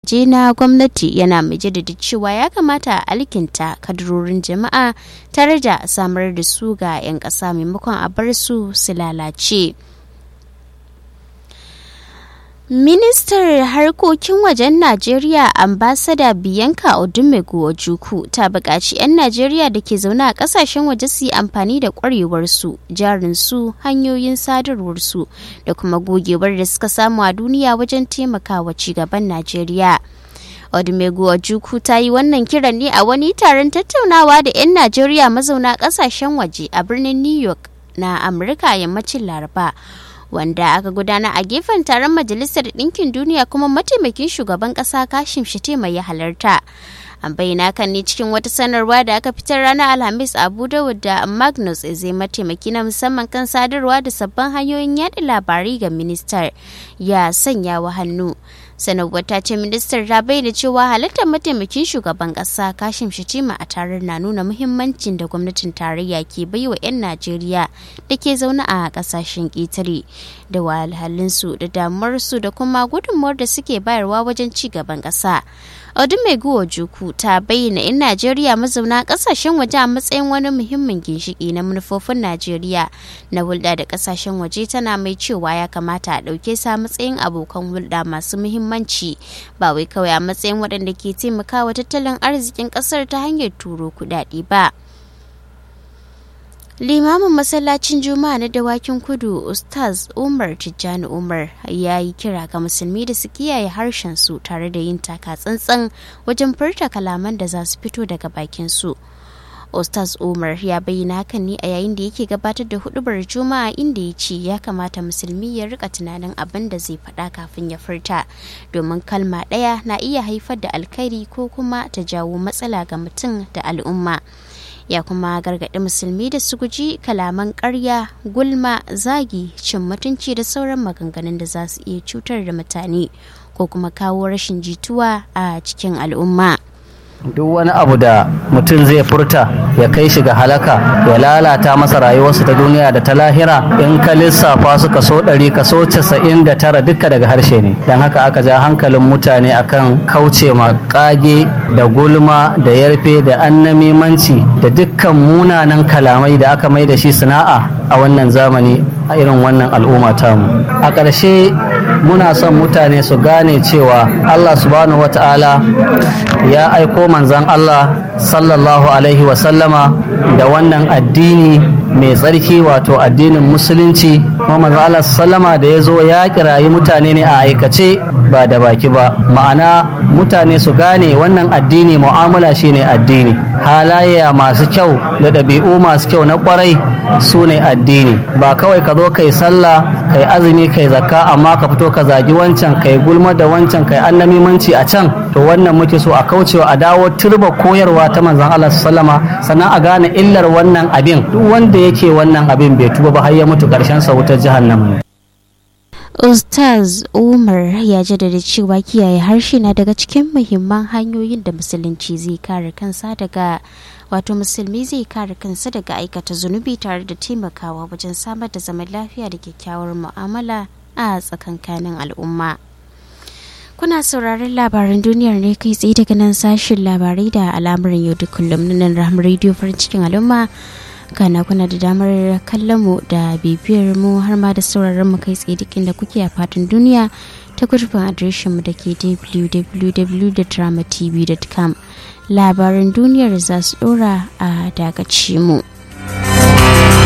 je na gwamnati yana mai jaddada cewa ya kamata a alkinta kadarorin jama'a tare da samar da su ga 'yan ƙasa maimakon a bar su su lalace. Ministar harkokin wajen Najeriya ambasada Bianca Odumegu Ojukwu ta buƙaci 'yan Najeriya da ke zaune a ƙasashen waje su yi amfani da ƙwarewarsu, jarinsu, hanyoyin sadarwarsu da kuma gogewar da suka samu a duniya wajen taimakawa cigaban Najeriya. Odumegu Ojukwu ta yi wannan kiran ne a wani taron tattaunawa da 'yan Najeriya mazauna ƙasashen waje a birnin New York na Amurka yammacin Laraba. wanda aka gudana a gefen taron majalisar ɗinkin duniya kuma mataimakin shugaban ƙasa kashim shetema ya halarta an bayyana kan ne cikin wata sanarwa da aka fitar ranar alhamis abu dawud da magnus zai mataimaki na musamman kan sadarwa da sabbin hanyoyin yaɗa labarai ga ministar ya sanya wa hannu sanarwar ta ce ministar ta bayyana cewa halartar mataimakin shugaban kasa kashim shatima a taron na nuna muhimmancin da gwamnatin tarayya ke baiwa 'yan najeriya da ke zaune a kasashen ƙetare da wahalhalinsu da damuwarsu da kuma gudunmuwar da suke bayarwa wajen ci gaban ƙasa odumegu ojukwu ta bayyana 'yan najeriya mazauna kasashen waje a matsayin wani muhimmin ginshiki na manufofin najeriya na hulɗa da kasashen waje tana mai cewa ya kamata a ɗauke sa matsayin abokan hulɗa masu muhimmanci ba wai kawai a matsayin waɗanda ke taimakawa tattalin arzikin ƙasar ta hanyar turo kuɗaɗe ba. limamin masallacin juma'a na dawakin kudu ustaz umar tijjani umar ya yi kira ga musulmi da su kiyaye harshen su tare da yin taka tsantsan wajen furta kalaman da za su fito daga bakin su ustaz umar ya bayyana hakan ne a yayin da yake gabatar da hudubar juma'a inda ya ce ya kamata musulmi ya rika tunanin abin da zai faɗa kafin ya furta domin kalma ɗaya na iya haifar da alkhairi ko kuma ta jawo matsala ga mutum da al'umma ya kuma gargaɗi musulmi da su guji kalaman ƙarya gulma zagi cin mutunci da sauran maganganun da za su iya cutar da mutane ko kuma kawo rashin jituwa a cikin al'umma. duk wani abu da mutum zai furta ya kai shi ga halaka ya lalata masa rayuwarsa ta duniya da ta lahira in ka lissafa su kaso ɗari kaso casa'in da tara duka daga harshe ne don haka aka ja hankalin mutane akan kauce ma kage da gulma da yarfe da annamimanci da dukkan munanan kalamai da aka mai da shi sana'a a wannan zamani a irin wannan al'umma tamu a ƙarshe muna son mutane su gane cewa allah subhanahu wata'ala ya aiko manzan Allah sallallahu Alaihi wasallama da wannan addini mai tsarki wato addinin musulunci kuma manzan Allah sallama da ya zo ya kirayi mutane ne a aikace ba da baki ba ma'ana mutane su gane wannan addini mu'amala shine addini halayya masu kyau da ɗabi'u masu kyau na kwarai su ne addini ba kawai ka zo kai sallah kai azumi kai zakka amma ka fito ka zagi wancan kai gulma da wancan kai annamimanci a can to wannan muke so a kaucewa a dawo turba koyarwa ta manzon Allah sallama sannan a gane illar wannan abin duk wanda yake wannan abin bai tuba ba har ya mutu karshen sa wutar jahannama Ustaz Umar ya jaddada cewa kiyaye harshe na daga cikin muhimman hanyoyin da musulunci zai kare kansa daga wato musulmi zai kare kansa daga aikata zunubi tare da taimakawa wajen samar da zaman lafiya da kyakkyawar mu'amala a tsakankanin al'umma. Kuna sauraron labaran duniyar ne kai tsaye daga nan sashin labarai da al'amuran yau da kullum na nan rahama rediyo farin cikin al'umma. kana kuna da damar kallon mu da bibiyar mu har ma da sauraron mu kai tsaye duk inda kuke a fatan duniya ta gurbin adireshin mu da ke www.dramatv.com labaran duniyar za su dora a dagaci mu.